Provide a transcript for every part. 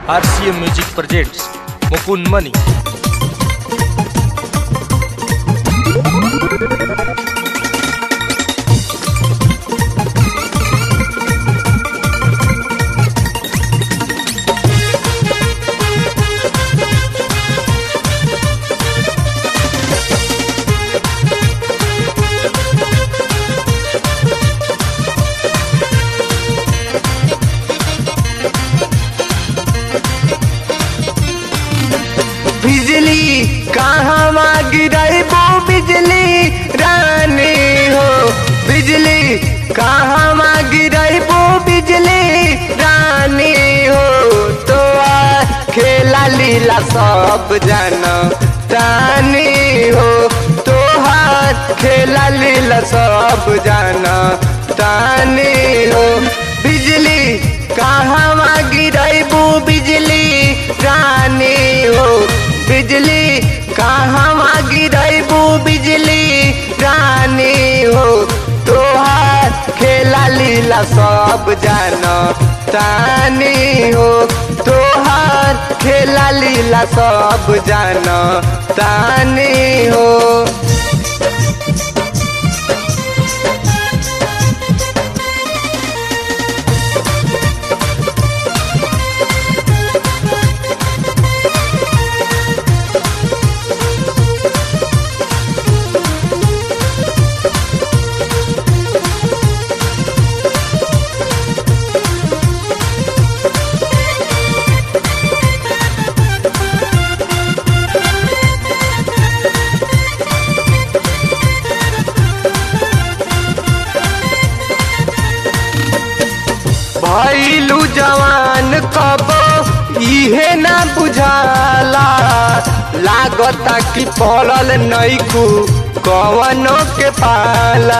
RCM Music presents Mukund Mani. बिजली कहाँ गिरबो बिजली रानी हो बिजली कहाँ गिरबो बिजली रानी हो तो आ खेला लीला सब जाना रानी हो तो हाथ खेला लीला सब जाना रानी हो बिजली कहाँ गिरबो बिजली रानी हो बिजली कहाँ गिरबू बिजली रानी हो तोहार खेला लीला सब जाना तानी हो तोहार खेला लीला सब जाना तानी हो भैलू जवान कब इहे ना बुझाला लागता कि पड़ल नैकू कवनो के पाला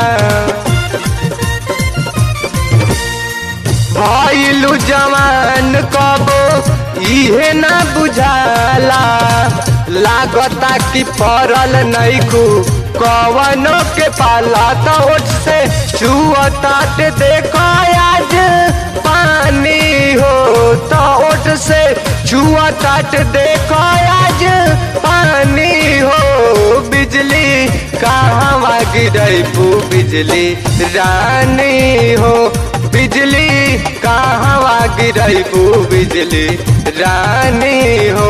भैलू जवान कब इहे ना बुझाला लागता कि पड़ल नैकू कवनो के पाला तो ओठ से छुअतात देखो आज पानी हो तो ओठ से छुअतात देखो आज पानी हो बिजली कहाँ गिरबू बिजली रानी हो बिजली कहाँ गिरबू बिजली रानी हो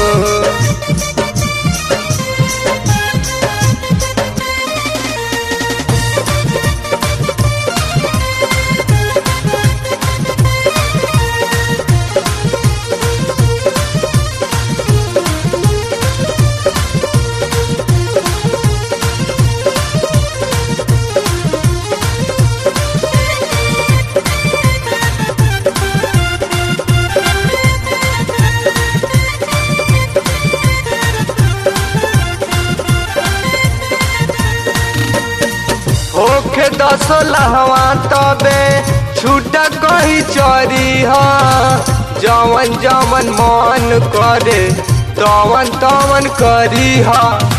होखे दस लहवा तबे छूट कही चरी ह जवन जवन मन करे तवन तवन करी ह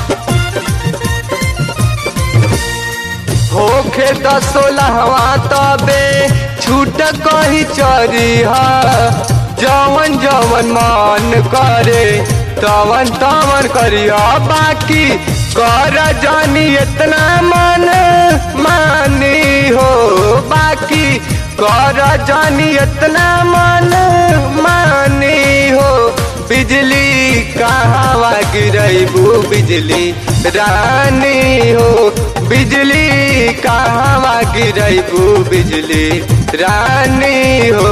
होखे दस लहवा तबे छूट कही चरी ह जवन जवन मन करे तवन तवन करी ह बाकी कर जानी इतना मन मानी हो बाकी कर जानी इतना मन मानी हो बिजली कहाँ गिरबू बिजली रानी हो बिजली कहाँ गिरबू बिजली रानी हो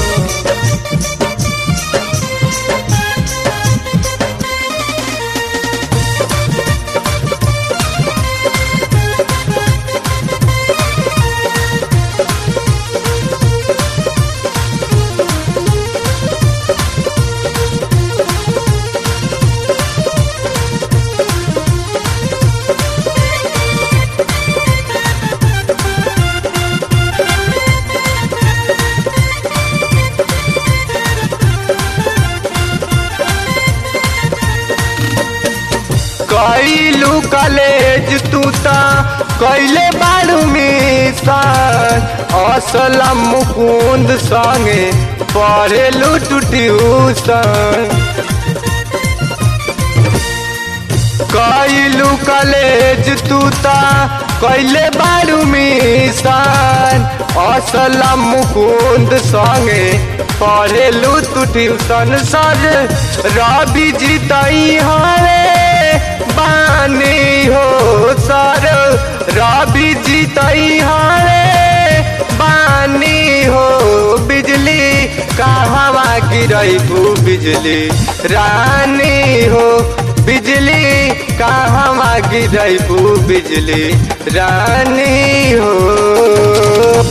कैलू कलेज तू ता कैले बाड़ू मिसान असलम मुकुंद संगे पढ़ेलू तू ट्यूशन कैलू कॉलेज तू ता कैले बारू मिशन असलम मुकुंद संगे पढ़ेलू तू ट्यूशन सर रवि जी तई हरे बानी हो सर रवि जी तई हरे बानी हो बिजली कहवा गिरैबू बिजली रानी हो बिजली कहवा गिरैबू बिजली रानी हो